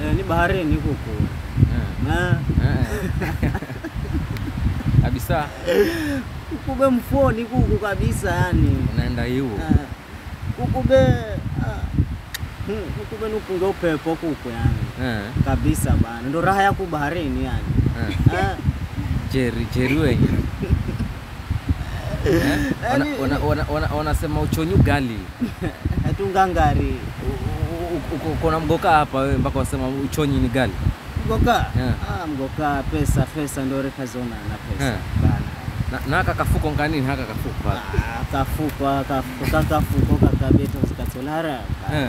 Eh, ni baharini kuku. Eh, Eh, eh. kabisa Kukube mfoni kuku kabisa yani. unaenda hiu Eh, Kukube ah, hmm, kukube nupunge upepo kuku yani. Eh, Kabisa bana. Ndo raha yako baharini yani. eh. Eh, jeri jeri wenye Eh, wana- Yaani- wana- wana- wana- wanasema uchonyu gali Hatungangari. U- u- uko- uko na mgoka hapa wewe mpaka wasema uchonyi ni gali Mgoka. Yeah. Ah, mgoka pesa pesa ndo rekazona na pesa. Yeah. Bana. na, na haka kafuko nganini haka kafuko pale Ah, kafuko kafuko kakafuko kakabeta zikatolara. Eh.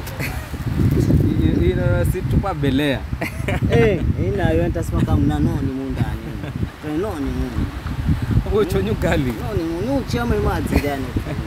I- ino situpa belea Eh, inayo ntasema kama mnanoni mundani. Tenoni mundu. uchonyu gali Noni mundu uchama imadzi gani.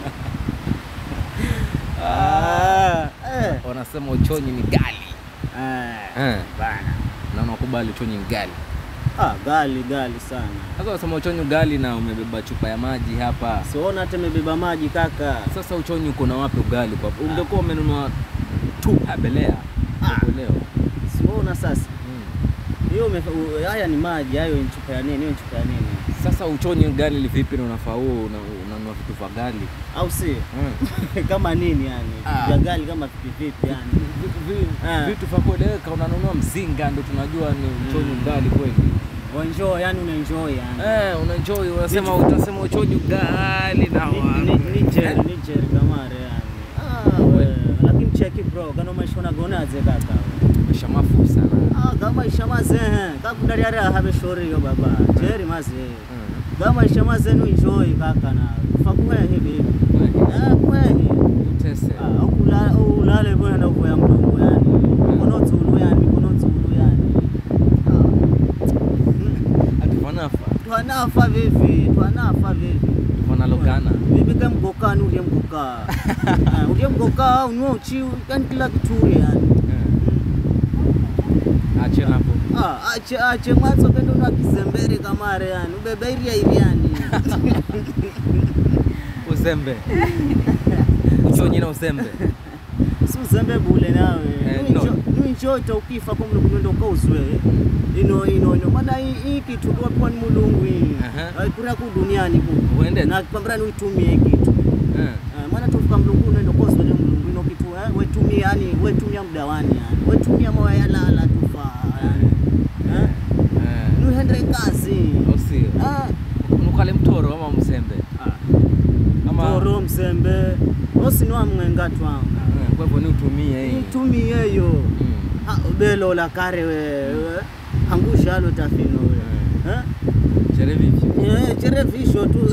Ah, eh. wanasema uchonyi ni gali Eh. Eh, Bana. na unakubali uchonyi ni gali Ah, gali gali sana. sasa unasema uchonyi gali na umebeba chupa ya maji hapa Siona hata imebeba maji kaka. sasa uchonyi uko na wapi ugali kwa ungekuwa umenunua tu belea Ah. leo Siona sasa. Hiyo ume- u- haya ni maji, hayo ni chupa ya nini? Hiyo ni chupa ya nini? sasa uchonyi gali vipi na unafaa huo una- unanunua vitu vya gali Au si? Mm. kama nini yani? Ah. Vya gali kama vipi vipi yani? Vitu- vi- Ah. vitu vya kueleweka unanunua mzinga ndo tunajua ni uchonyi gali kweli Enjoy, yani una enjoy yani. Eh, unaenjoy unasema utasema uchonyi gali na Ni- ni- ni jeri, ni jeri kamare yani. Ah, we, lakini cheki bro, kana maisha unagonaze kaka. mesha mafu sana Ah, kama isha mazehe, kakudari ara habe shori yo baba. Jeri maze. Mm. Kama isha maze nu enjoy kaka na. Fakuwe hivi hivi. Kweli. Ah, kweli. utese Ah, ukula- ulale bwana na kuya mlungu yani mikono tsulu yani mikono tsulu yani atifanafa Ah, twanafa vivi twanafa vivi vanalogana vivi ka mgokani ulye mgoka Ah, ulye mgoka unua uchi yani kila kituri yani ache napo Ah, ache ache mwanzo kendo na kizembere kamare yani ubebeiria hivi yani uzembe uchonyi na uzembe si uzembe bule nawe Eh, no. nuinchoita ukifa kwa mlungu nendo ukauzwe ino ino ino maana hii hii kitu tuwapiwa ni mulungu hii Aha. aikura ku duniani ku Uende. na kwambira niutumie hii kitu Eh. Eh, maana tufika mlungu nendo kozwe ni mlungu ino kitu eh, wetumia yani wetumia muda wani yani wetumia moya yalala tufa yani eh? Eh. nuhendere kazi Usio. Ah, nukale mtoro ama mzembe ama toro msembe osiniwa mwenga twanga Eh, kwa hivyo ni utumie hii nitumie yo Mm. Ah, belo la kare wewe angushalo tafino we eh? chere vivyo Eh, cherevisho tu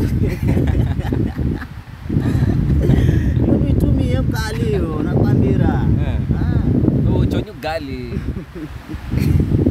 nitumie mkalio nakwambira Eh. Ah. uchonyi gali